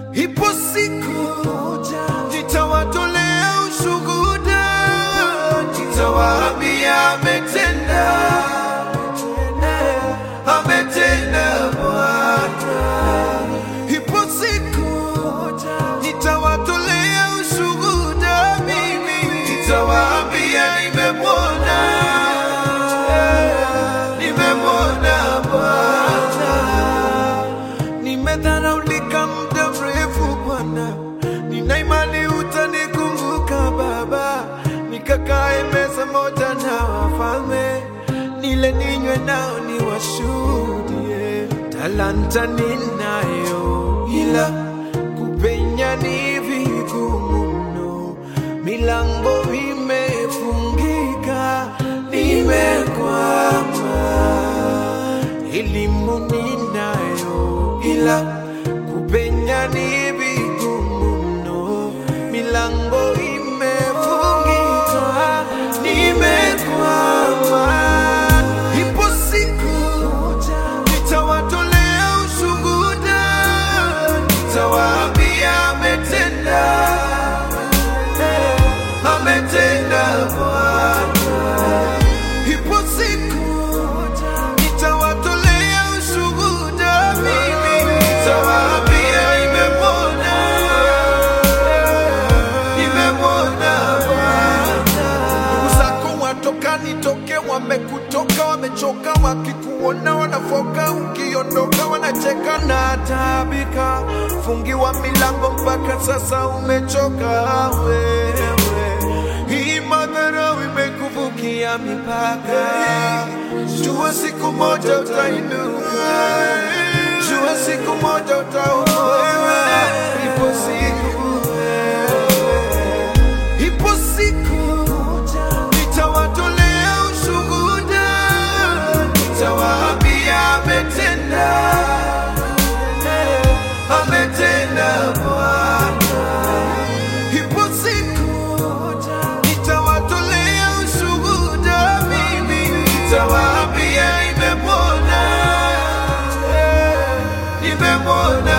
Ipo siku nitawatolea ushuhuda, nitawaambia ametenda, ametenda Bwana. Ipo siku nitawatolea ushuhuda, mimi nitawaambia nimemwona, nimemwona Bwana. Nimedharaulika muda mrefu Bwana, nina imani utanikumbuka Baba, nikakae meza moja na wafalme, nile ninywe nao niwashuhudie. Talanta ninayo, ila kupenya ni vigumu mno, milango imefungika, nimekwama elimu ninayo, ila kupenya ni vigumu mno, milango imefungika, nimekwama. Ipo siku nitawatolea ushuhuda, nitawaambia ametenda, ametenda Bwana. Ipo siku nitawatolea ushuhuda, mimi nitawaambia nimemwona, nimemwona Bwana. Ndugu zako watoka nitoke, wamekutoka, wamechoka, wakikuona wanafoka, ukiondoka wanacheka na taabika, fungiwa milango mpaka sasa umechoka wewe. Hii madharau imekuvukia mipaka, jua siku moja utainuka, jua siku moja utaokolewa, ipo siku Ipo siku nitawatolea ushuhuda, nitawaambia ametenda, ametenda Bwana. Ipo siku nitawatolea ushuhuda, mimi nitawaambia nimemwona, nimemwona